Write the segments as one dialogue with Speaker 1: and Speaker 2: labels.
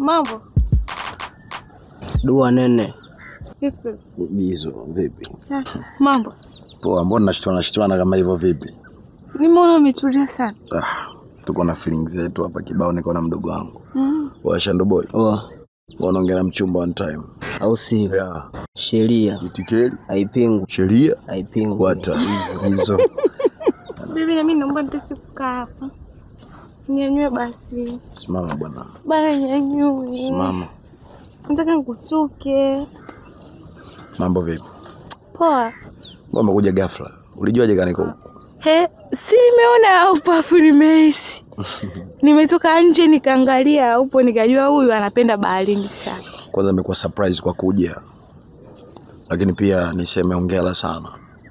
Speaker 1: Mambo
Speaker 2: Dua nene.
Speaker 1: vipi?
Speaker 3: Bizo vipi?
Speaker 1: Safi. Mambo,
Speaker 3: Poa, mbona nashtuana nashtuana kama hivyo vipi?
Speaker 1: nimeona umetulia sana.
Speaker 3: Ah, tuko na feelings zetu hapa kibao, niko na mdogo wangu
Speaker 1: Mm.
Speaker 3: wa Shando Boy.
Speaker 2: Oh,
Speaker 3: Wanaongea na mchumba one time.
Speaker 2: au sivyo?
Speaker 3: Yeah.
Speaker 2: Sheria
Speaker 3: Itikeli,
Speaker 2: haipingwi,
Speaker 3: sheria,
Speaker 2: haipingwi.
Speaker 3: kwata hizo hizo.
Speaker 1: Bibi, na mimi naomba nitasi kukaa hapa. Nyanyue basi.
Speaker 3: Simama bwana,
Speaker 1: Bana nyanyue.
Speaker 3: simama.
Speaker 1: Nataka nikusuke.
Speaker 3: Mambo vipi?
Speaker 1: Poa.
Speaker 3: Mbona umekuja ghafla? Ulijuaje kani niko huko?
Speaker 1: He, si nimeona upafu nimehisi. Nimetoka nje nikaangalia upo nikajua huyu anapenda baharini sana.
Speaker 3: Kwanza nimekuwa surprise kwa kuja, lakini pia niseme hongera sana.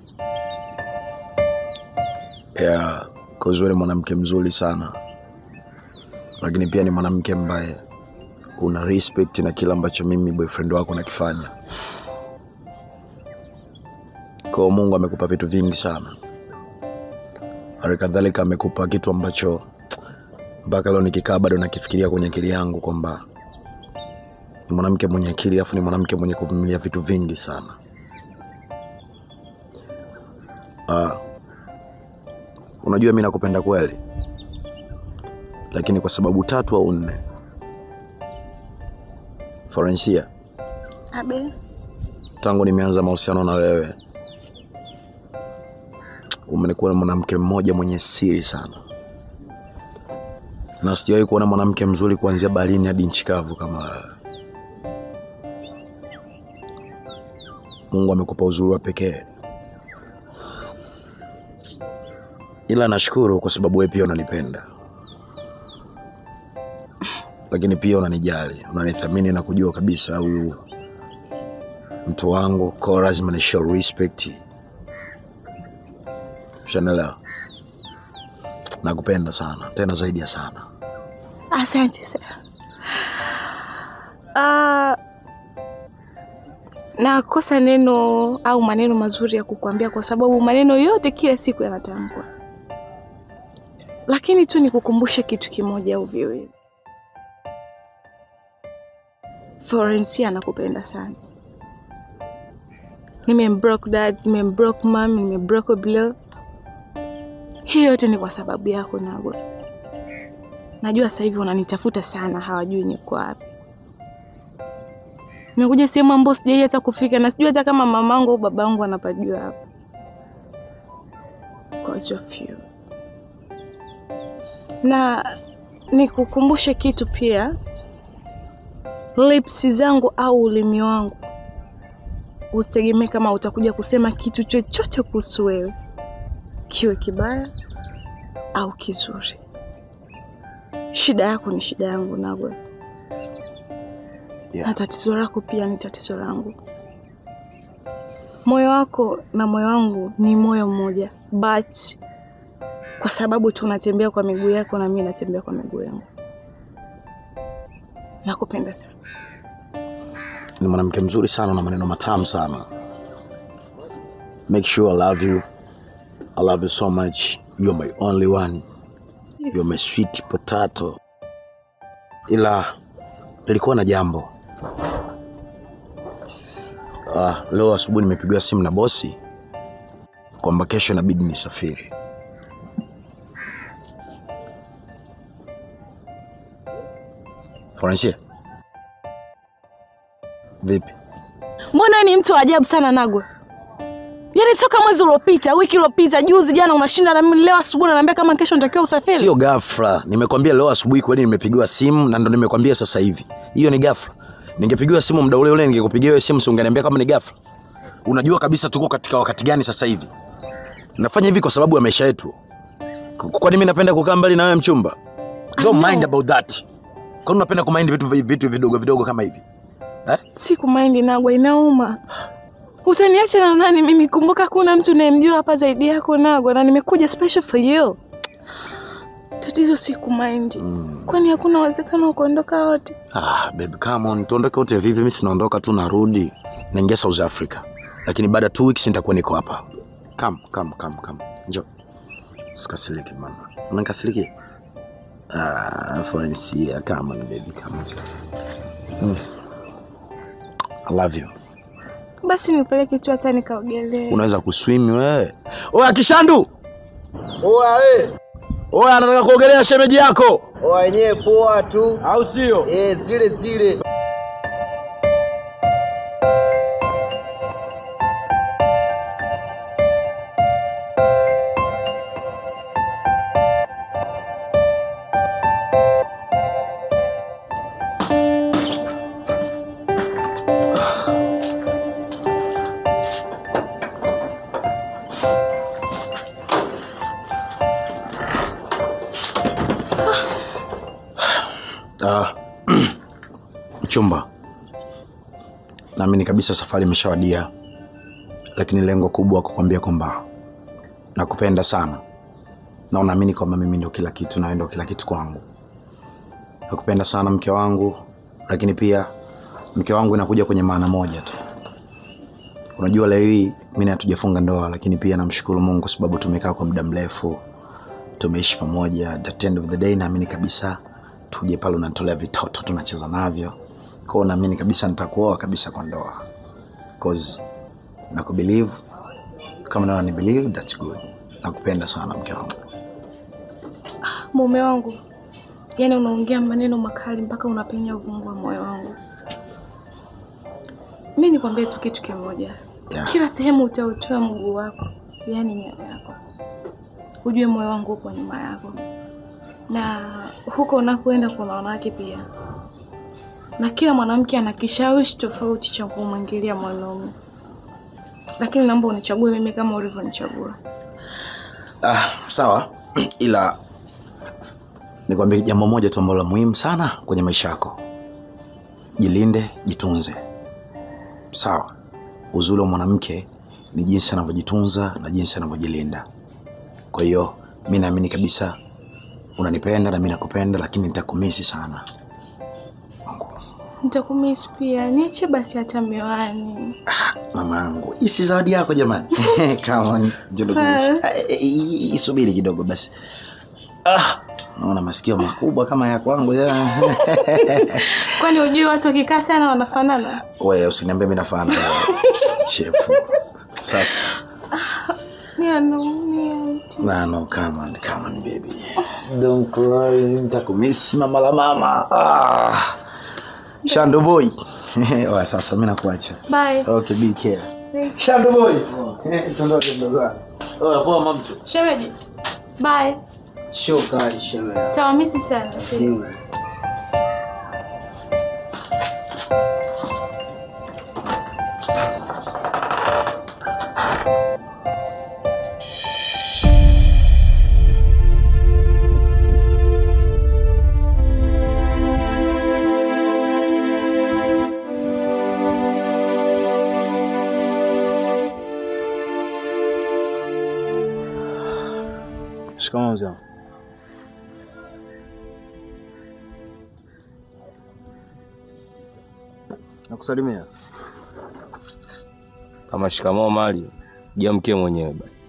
Speaker 3: Yeah, cause wewe ni mwanamke mzuri sana, lakini pia ni mwanamke ambaye una respect na kila ambacho mimi boyfriend wako nakifanya. Kwa hiyo Mungu amekupa vitu vingi sana, hali kadhalika amekupa kitu ambacho mpaka leo nikikaa bado nakifikiria kwenye akili yangu kwamba ni mwanamke mwenye akili afu ni mwanamke mwenye kuvumilia vitu vingi sana. Ah, unajua mi nakupenda kweli, lakini kwa sababu tatu au nne. Florencia,
Speaker 1: Abe.
Speaker 3: tangu nimeanza mahusiano na wewe umenikuwa mwanamke mmoja mwenye siri sana, na sijawahi kuona mwanamke mzuri kuanzia baharini hadi nchi kavu kama wewe. Mungu amekupa uzuri wa pekee, ila nashukuru kwa sababu wewe pia unanipenda, lakini pia unanijali, unanithamini na kujua kabisa huyu mtu wangu, kwa lazima ni show respect. Shanelewa, nakupenda sana tena zaidi ya sana.
Speaker 1: Asante sana. Ah, nakosa neno au maneno mazuri ya kukuambia kwa sababu maneno yote kila siku yanatamkwa, lakini tu nikukumbushe kitu kimoja au viwili. Florencia anakupenda sana. Nimembroke dad, nimembroke mom, nimembroke below. Hii yote ni kwa sababu yako Nagwa. Najua sasa hivi wananitafuta sana, hawajui niko wapi. Nimekuja sehemu ambayo sijai hata kufika na sijui hata kama mamangu au babangu wanapajua hapa. Because of you. Na nikukumbushe kitu pia, lips zangu au ulimi wangu usitegemee kama utakuja kusema kitu chochote kuhusu wewe, kiwe kibaya au kizuri. Shida yako ni shida yangu Nagwa,
Speaker 3: Yeah.
Speaker 1: na tatizo lako pia ni tatizo langu. Moyo wako na moyo wangu ni moyo mmoja, but kwa sababu tunatembea kwa miguu yako na mimi natembea kwa miguu yangu. Nakupenda sana.
Speaker 3: Ni mwanamke mzuri sana na maneno matamu sana. Make sure I love you. I love you so much. You're my only one. You're my sweet potato. Ila nilikuwa na jambo. Ah, leo asubuhi nimepigiwa simu na bosi kwamba kesho inabidi nisafiri. Francia. Vipi?
Speaker 1: Mbona ni mtu wa ajabu sana Nagwa? Yaani toka mwezi uliopita, wiki iliyopita, juzi, jana unashinda na mimi leo asubuhi unaniambia kama kesho natakiwa usafiri.
Speaker 3: Sio ghafla. Nimekwambia leo asubuhi kweli nimepigiwa simu na ndo nimekwambia sasa hivi. Hiyo ni ghafla. Ningepigiwa simu muda ule ule ningekupigia wewe simu si ungeniambia kama ni ghafla. Unajua kabisa tuko katika wakati gani sasa hivi. Nafanya hivi kwa sababu ya maisha yetu. K- Kwani mimi napenda kukaa mbali na wewe mchumba? Don't mind about that. Kwani unapenda kumind vitu vitu vidogo vidogo kama hivi? Eh?
Speaker 1: Siku maindi Nagwa, inauma. Utaniacha na nani mimi? Kumbuka kuna mtu unayemjua hapa zaidi yako Nagwa, na nimekuja special for you. Tatizo siku maindi.
Speaker 3: Mm.
Speaker 1: Kwani hakuna uwezekano wa kuondoka wote?
Speaker 3: Ah, baby come on, tuondoke wote vipi? Mimi sinaondoka tu narudi. Naingia South Africa. Lakini baada ya two weeks nitakuwa niko hapa. Come, come, come, come. Njoo. Usikasirike mama. Unanikasirikia? Ah, Francia, come on baby, come on. Mm. I love you.
Speaker 1: Basi nipeleke tu hata nikaogelee.
Speaker 3: Unaweza kuswim wewe? Oya Kishandu! Oya we! Oya anataka kuogelea shemeji yako.
Speaker 2: wenyewe poa tu
Speaker 3: Au sio?
Speaker 2: eh, zile zile
Speaker 3: Ah, mchumba, naamini kabisa safari imeshawadia, lakini lengo kubwa kukwambia kwamba nakupenda sana na unaamini kwamba mimi ndio kila kitu na wewe ndio kila kitu kwangu. Nakupenda sana mke wangu, lakini pia mke wangu inakuja kwenye maana moja tu. Unajua leo hii mimi hatujafunga ndoa, lakini pia namshukuru Mungu kwa sababu tumekaa kwa muda mrefu, tumeishi pamoja. At the end of the day, naamini kabisa tuje pale unatolea vitoto tunacheza navyo. Kwa hiyo naamini kabisa nitakuoa kabisa kwa ndoa. Cause nakubelieve kama nawe ni believe that's good. Nakupenda sana mke wangu.
Speaker 1: Mume wangu, yaani unaongea maneno makali mpaka unapenya uvungu wa moyo wangu. Mi nikwambie tu kitu kimoja,
Speaker 3: Yeah.
Speaker 1: kila sehemu utautoa mguu wako, yaani nyayo yako, ujue moyo wangu upo nyuma yako, na huko unakoenda kuna wanawake pia, na kila mwanamke ana kishawishi tofauti cha kumwingilia mwanaume, lakini naomba unichague mimi kama ulivyonichagua.
Speaker 3: Ah, sawa ila nikwambie jambo moja tu ambalo la muhimu sana kwenye maisha yako. Jilinde, jitunze. Sawa. Uzuri wa mwanamke ni jinsi anavyojitunza na jinsi anavyojilinda. Kwa hiyo mi naamini kabisa unanipenda na mi nakupenda, lakini nitakumisi sana.
Speaker 1: Nitakumisi pia, niache basi hata miwani.
Speaker 3: Mama yangu, hii si zawadi yako jamani. Come on, njoo nikumishe. Ah, eh, eh, Isubiri kidogo basi. Ah, naona masikio makubwa kama ya kwangu. ya.
Speaker 1: Kwani ujui watu wakikaa sana wanafanana?
Speaker 3: Wewe usiniambie mimi nafahamu. Chefu. Sasa.
Speaker 1: Ni anaumia.
Speaker 3: Na no, come on, come on baby. Don't cry, nitakumisi mama la mama. Ah. Shando boy. Oya sasa mimi nakuacha.
Speaker 1: Bye.
Speaker 3: Okay, be care.
Speaker 1: Bye.
Speaker 3: Shando boy. Tondoke mdogo wangu. Oya poa mama.
Speaker 1: Shemeji. Bye.
Speaker 2: shokari shemeji
Speaker 1: Tawamisi sana.
Speaker 4: Shikamoo mzee. wangu. Nakusalimia.
Speaker 5: Kama shikamoo mali, jiamkie mwenyewe basi.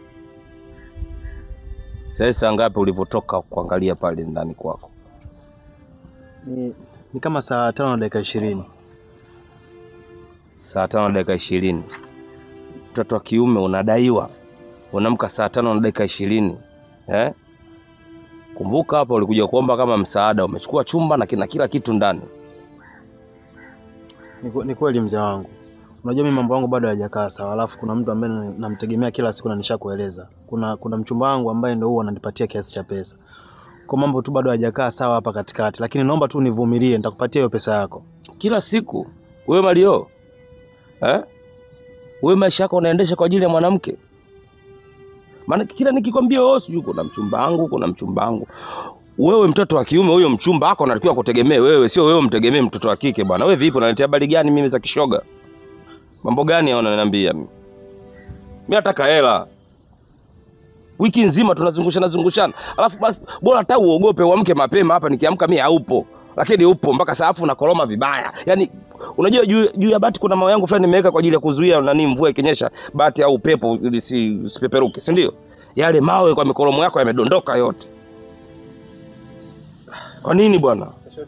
Speaker 5: Sasa saa ngapi ulivyotoka kuangalia pale ndani kwako?
Speaker 4: Ni, ni kama saa tano na dakika ishirini.
Speaker 5: Saa tano na dakika ishirini. Mtoto wa kiume unadaiwa, unamka saa tano na dakika ishirini eh? Kumbuka hapa ulikuja kuomba kama msaada, umechukua chumba na kina kila kitu ndani.
Speaker 4: Ni, kwe- ni kweli mzee wangu. Unajua mimi mambo yangu bado hayajakaa sawa, alafu kuna mtu ambaye na- namtegemea kila siku na nishakueleza. Kuna kuna mchumba wangu ambaye ndio huwa ananipatia kiasi cha pesa. Kwa mambo tu bado hayajakaa sawa hapa katikati, lakini naomba tu nivumilie, nitakupatia hiyo pesa yako.
Speaker 5: Kila siku wewe Mario eh? Wewe maisha yako unaendesha kwa ajili ya mwanamke? Maana kila nikikwambia wewe sijui kuna mchumba wangu, kuna mchumba wangu. Wewe mtoto wa kiume, huyo mchumba wako anatakiwa kutegemea wewe, sio wewe umtegemee mtoto wa kike bwana. Wewe vipi, unanitia habari gani mimi za kishoga? Mambo gani hao unaniambia mimi? Mimi nataka hela. Wiki nzima tunazungushana zungushana. Alafu basi bora hata uogope uamke mapema hapa nikiamka mimi haupo. Lakini upo mpaka saafu na koroma vibaya. Yaani unajua juu, juu ya bati kuna mawe yangu fulani nimeweka kwa ajili ya kuzuia nani mvua ikinyesha bati au upepo ili si usipeperuke, si ndio? Yale mawe kwa mikoromo yako yamedondoka yote. Kwa nini bwana?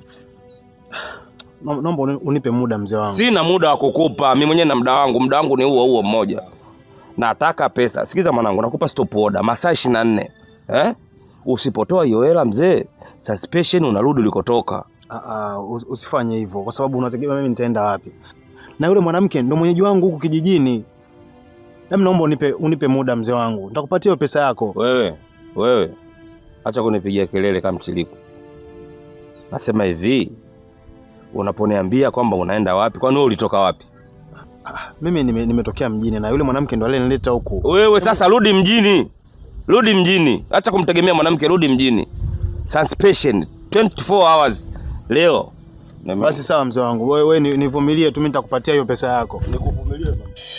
Speaker 4: Na- Naomba uni- unipe muda mzee wangu.
Speaker 5: Sina muda wa kukupa. Mimi mwenyewe na muda wangu, muda wangu ni huo huo mmoja. Nataka pesa. Sikiza mwanangu, nakupa stop order masaa 24. Eh? Usipotoa hiyo hela mzee, suspension unarudi ulikotoka.
Speaker 4: Ah, ah, us- usifanye hivyo kwa sababu unategemea mimi nitaenda wapi? Na yule mwanamke ndo mwenyeji wangu huku kijijini. Hebu naomba unipe unipe muda mzee wangu. Nitakupatia hiyo pesa yako.
Speaker 5: Wewe, wewe. Acha kunipigia kelele kama mchiliku. Nasema hivi, unaponiambia kwamba unaenda wapi? Kwani wewe ulitoka wapi?
Speaker 4: Mimi nime- nimetokea mjini na yule mwanamke ndo alinileta huku.
Speaker 5: Wewe sasa rudi mjini, rudi mjini, acha kumtegemea mwanamke, rudi mjini. Suspension 24 hours leo.
Speaker 4: Basi sawa mzee wangu. Wewe wewe ni- nivumilie tu mimi nitakupatia hiyo pesa yako.
Speaker 5: nikuvumilie.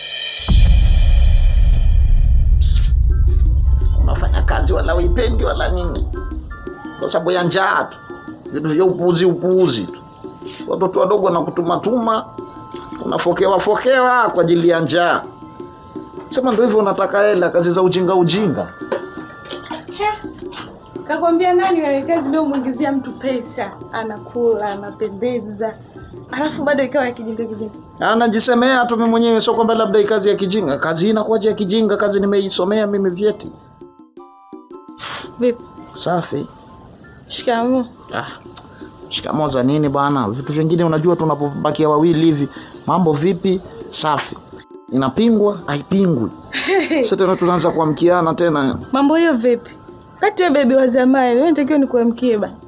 Speaker 2: unafanya kazi wala uipendi wala nini, kwa sababu ya njaa tu, vitu vya upuuzi upuuzi tu. Watoto wadogo wanakutumatuma, unafokewa fokewa kwa ajili ya njaa. Sema ndio hivyo, unataka hela, kazi za ujinga ujinga.
Speaker 1: Kakwambia nani wewe kazi ndio muingizia mtu pesa, anakula, anapendeza. Alafu bado ikawa ya kijinga kijinga.
Speaker 2: Anajisemea tu mimi mwenyewe, sio kwamba labda hii kazi ya kijinga. Kazi hii inakuwaje ya kijinga? Kazi nimeisomea mimi vyeti.
Speaker 1: Vipi?
Speaker 2: Safi.
Speaker 1: Shikamoo.
Speaker 2: Ah, shikamoo za nini bwana? Vitu vingine unajua, tunapobakia wawili hivi, mambo vipi? Safi. Inapingwa? Haipingwi. Sasa tena tunaanza kuamkiana tena.
Speaker 1: Mambo hiyo vipi? Kati wewe bebi wa zamani, wewe unatakiwa nikuamkie ba.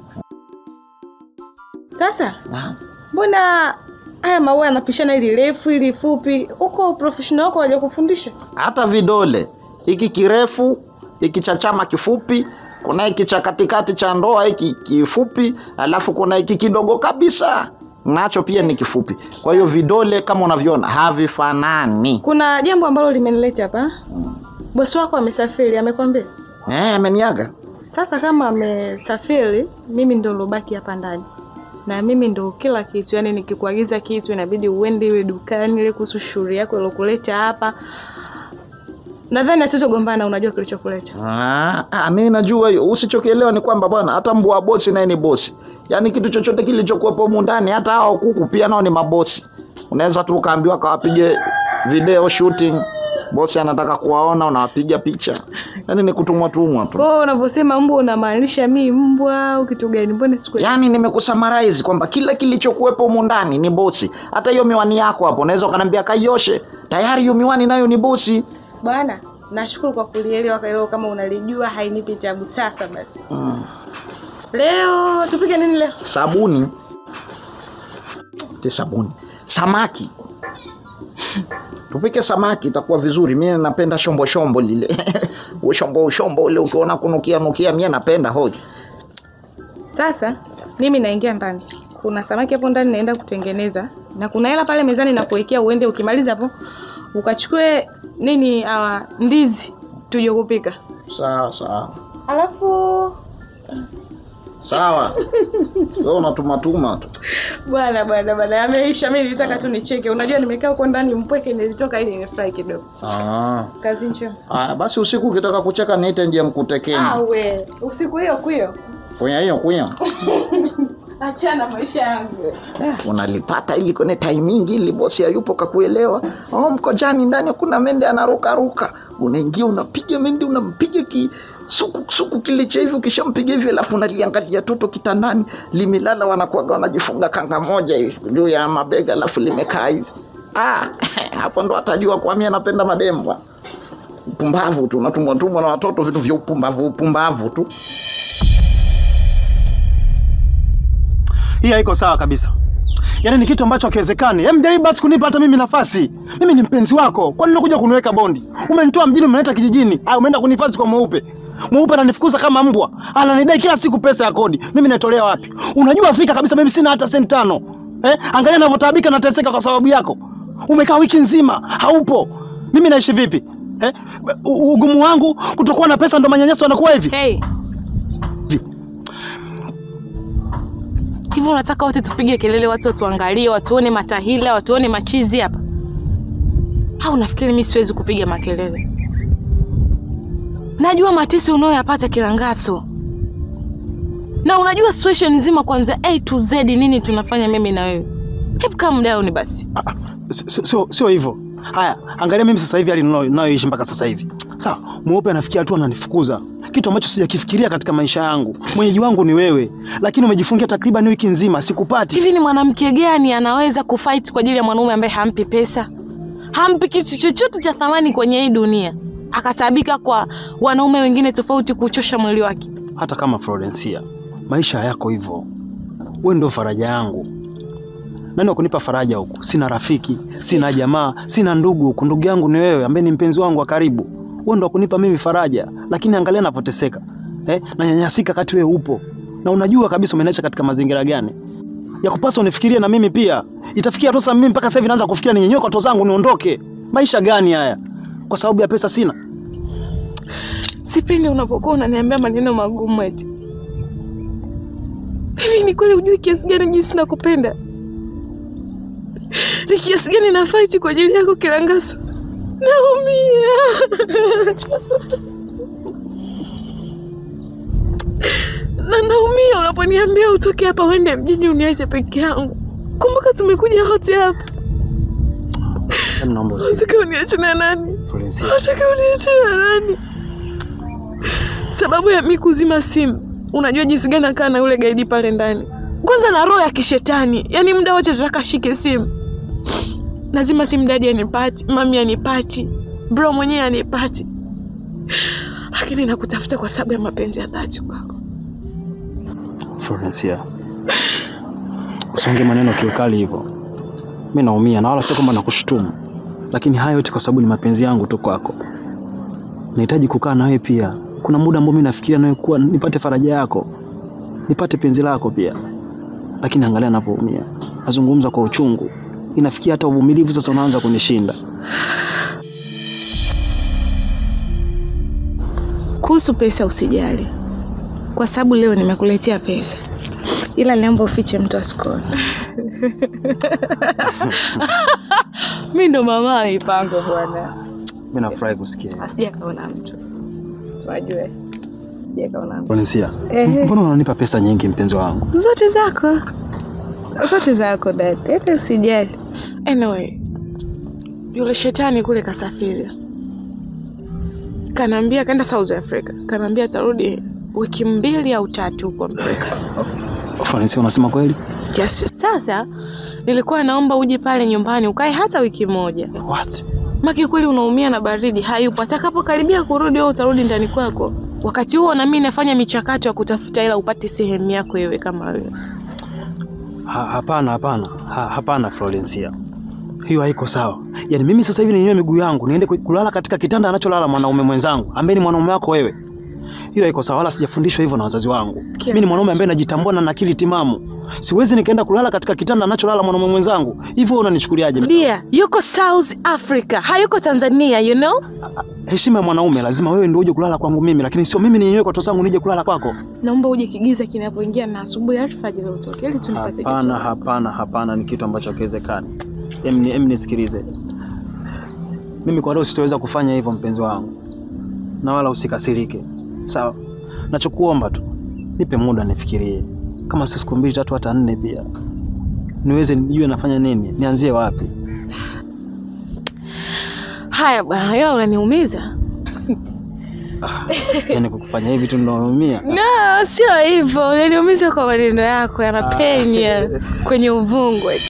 Speaker 1: Sasa,
Speaker 2: Ah,
Speaker 1: mbona haya maua yanapishana ili refu ili fupi? Huko professional wako waje kufundisha?
Speaker 2: Hata vidole hiki kirefu, hiki cha chama kifupi, kuna hiki cha katikati cha ndoa hiki kifupi, alafu kuna hiki kidogo kabisa nacho pia ni kifupi. Kwa hiyo vidole kama unavyoona havifanani.
Speaker 1: Kuna jambo ambalo limenileta hapa. Bosi wako amesafiri, amekwambia?
Speaker 2: Eh, ameniaga.
Speaker 1: Sasa kama amesafiri, mimi ndo nilobaki hapa ndani, na mimi ndo kila kitu. Yani nikikuagiza kitu inabidi uende iwe dukani, ile kuhusu shughuli yako ilokuleta hapa. Nadhani hatutogombana, unajua kilichokuleta.
Speaker 2: Ah, ah, mimi najua hiyo. Usichokielewa ni kwamba bwana, hata mbwa wa bosi naye ni bosi. Yaani kitu chochote kilichokuwepo humu ndani, hata hao kuku pia nao ni mabosi. Unaweza tu ukaambiwa kawapige video shooting, bosi anataka kuwaona, unawapiga picha. Yaani ni kutumwa tumwa tu.
Speaker 1: Kwa hiyo unavyosema mbwa unamaanisha mi mbwa au kitu gani? Mbona siku
Speaker 2: Yaani nimekusummarize kwamba kila kilichokuwepo humu ndani ni bosi. Hata hiyo miwani yako hapo, unaweza ukaniambia kaioshe. Tayari hiyo miwani nayo ni bosi.
Speaker 1: bwana, nashukuru kwa kulielewa. Kwa hiyo kama unalijua hainipi tabu. Sasa basi,
Speaker 2: Mm.
Speaker 1: leo tupike nini leo?
Speaker 2: sabuni ti sabuni samaki tupike samaki itakuwa vizuri mie napenda shombo shombo lile ushombo ushombo ule ukiona kunukia nukia mie napenda hoi
Speaker 1: Sasa mimi naingia ndani, kuna samaki hapo ndani naenda kutengeneza, na kuna hela pale mezani na kuwekea, uende ukimaliza hapo ukachukue nini, awa ndizi tuje kupika.
Speaker 2: sawa sawa
Speaker 1: Alafu
Speaker 2: sawa we unatumatuma tu
Speaker 1: bwana bwana bwana, ameisha. Mimi nilitaka tu nicheke, unajua nimekaa huko ndani mpweke, nilitoka ili nifurahi kidogo.
Speaker 2: Ah.
Speaker 1: Kazi njema.
Speaker 2: Aya, basi usiku ukitaka kucheka niite njia mkutekeni
Speaker 1: Ah, we usiku hiyo kuyo,
Speaker 2: kuya hiyo kuya
Speaker 1: achana maisha yangu.
Speaker 2: unalipata ili kwenye taimingi ili bosi hayupo kakuelewa oh, mkojani ndani kuna mende anarukaruka unaingia unapiga mende unampiga ki suku suku kile cha hivi ukishampiga hivi alafu unaliangalia toto kitandani limelala wanakuaga wanajifunga kanga moja hivi juu ya mabega alafu limekaa hivi ah, hapo ndo atajua kwa mimi anapenda madembwa upumbavu tu unatumwatumwa na watoto vitu vya upumbavu upumbavu tu
Speaker 4: Hii haiko sawa kabisa. Yaani ni kitu ambacho hakiwezekani. Hem, jaribu basi kunipa hata mimi nafasi. Mimi ni mpenzi wako. Kwani unakuja kuniweka bondi? Umenitoa mjini umenileta kijijini. Ah, umeenda kunihifadhi kwa mweupe. Mweupe ananifukuza kama mbwa. Ananidai kila siku pesa ya kodi. Mimi naitolea wapi? Unajua fika kabisa mimi sina hata senti tano. Eh? Angalia ninavyotaabika nateseka kwa sababu yako. Umekaa wiki nzima, haupo. Mimi naishi vipi? Eh? U- Ugumu wangu kutokuwa na pesa ndo manyanyaso yanakuwa hivi.
Speaker 1: Hey. Hivi unataka wote tupige kelele, watu watuangalie, watuone matahila, watuone machizi hapa? Au nafikiri mimi siwezi kupiga makelele? Najua matesi unayoyapata Kilangato. na unajua situation nzima kwanza A to Z nini tunafanya mimi na wewe. Hebu calm down basi.
Speaker 4: Ah, ah, sio- sio sio hivyo. Haya, angalia mimi sasa hivi hali ninayo- ninayoishi mpaka sasa hivi. Sawa, mweupe anafikia hatua ananifukuza, kitu ambacho sijakifikiria katika maisha yangu. Mwenyeji wangu ni wewe, lakini umejifungia takriban wiki nzima, sikupati.
Speaker 1: Hivi ni mwanamke gani anaweza kufight kwa ajili ya mwanaume ambaye hampi pesa, hampi kitu chochote cha thamani kwenye hii dunia, akatabika kwa wanaume wengine tofauti kuchosha mwili wake?
Speaker 4: Hata kama Florencia, maisha yako hivyo, wewe ndio faraja yangu. Nani wa kunipa faraja huku? Sina rafiki, sina jamaa, sina ndugu huku. Ndugu yangu ni wewe ambaye ni mpenzi wangu wa karibu. Wewe ndio wa kunipa mimi faraja, lakini angalia napoteseka eh, nanyanyasika kati wewe upo na unajua kabisa umeniacha katika mazingira gani ya kupasa unifikirie na mimi pia. Itafikia tu sasa mimi mpaka sasa hivi naanza kufikiria ninyenywe kwa zangu niondoke. Maisha gani haya? Kwa sababu ya pesa sina.
Speaker 1: Sipendi unapokuwa unaniambia maneno magumu eti. Hivi ni kweli hujui kiasi gani jinsi nakupenda? Ni kiasi gani na fight kwa ajili yako Kilangaso? Naumia. na naumia unaponiambia utoke hapa uende mjini uniache peke yangu. Kumbuka tumekuja wote hapa.
Speaker 4: Hebu naomba usi.
Speaker 1: Unataka uniache na nani?
Speaker 4: Florencia.
Speaker 1: Unataka uniache na nani? Sababu ya mi kuzima simu, unajua jinsi gani nakaa na yule gaidi pale ndani. Kwanza na roho ya kishetani, yaani muda wote nataka shike simu. Lazima simu dadi anipati, mami anipati, bro mwenyewe anipati, lakini nakutafuta kwa sababu ya mapenzi ya dhati kwako.
Speaker 4: Florencia, usiongee maneno kiukali hivyo. Mimi naumia na wala sio kwamba nakushutumu, lakini haya yote kwa sababu ni mapenzi yangu tu kwako. Nahitaji kukaa na wewe pia. Kuna muda ambao mimi nafikiria nawe kuwa nipate faraja yako, nipate penzi lako pia, lakini angalia anapoumia, nazungumza kwa uchungu, inafikia hata uvumilivu sasa unaanza kunishinda.
Speaker 1: Kuhusu pesa usijali, kwa sababu leo nimekuletea pesa, ila naomba ufiche mtu asikuone. Mi ndo mama wa mipango bwana,
Speaker 4: Mimi nafurahi kusikia.
Speaker 1: asijakaona mtu wajue, sijakaona mtu
Speaker 4: Florencia,
Speaker 1: Ehe.
Speaker 4: mbona unanipa pesa nyingi mpenzi wangu?
Speaker 1: zote zako zote zako dada, hata usijali. Anyway, yule shetani kule kasafiri, kanaambia kaenda South Africa, kanaambia atarudi wiki mbili au tatu huko Amerika.
Speaker 4: Florencia, unasema kweli?
Speaker 1: Yes. Sasa nilikuwa naomba uje pale nyumbani ukae hata wiki moja,
Speaker 4: What?
Speaker 1: maki kweli unaumia na baridi, hayupo. Atakapokaribia kurudi, wewe utarudi ndani kwako. Wakati huo na mimi nafanya michakato ya kutafuta ila upate sehemu yako wewe kama wewe.
Speaker 4: Ha, hapana hapana ha, hapana Florencia, hiyo haiko sawa. Yaani mimi sasa hivi ninywe miguu yangu niende ku- kulala katika kitanda anacholala mwanaume mwenzangu ambaye ni mwanaume wako wewe, hiyo haiko sawa, wala sijafundishwa hivyo na wazazi wangu. Mimi ni mwanaume ambaye najitambua na akili timamu, siwezi nikaenda kulala katika kitanda anacholala mwanaume mwenzangu. Hivyo wewe unanichukuliaje?
Speaker 1: Dia, yuko South Africa, hayuko Tanzania, you know?
Speaker 4: Heshima ya mwanaume lazima wewe ndio uje kulala kwangu mimi, lakini sio mimi ninywe kwa zangu nije kulala kwako.
Speaker 1: Naomba uje kigiza kinapoingia na asubuhi alfajiri utoke ili tunipate
Speaker 4: Hapana,
Speaker 1: kitu.
Speaker 4: hapana, hapana, ni kitu ambacho hakiwezekani. Em, ni- em, nisikilize mimi, kwa leo sitoweza kufanya hivyo mpenzi wangu, na wala usikasirike, sawa? Nachokuomba tu nipe muda nifikirie, kama sio siku mbili tatu, hata nne pia, niweze nijue nafanya nini, nianzie wapi.
Speaker 1: Haya bwana, ila unaniumiza.
Speaker 4: Yani kukufanya hivi tu ndo naumia.
Speaker 1: No, sio hivyo. Unaniumiza kwa maneno yako yanapenya kwenye uvungwe.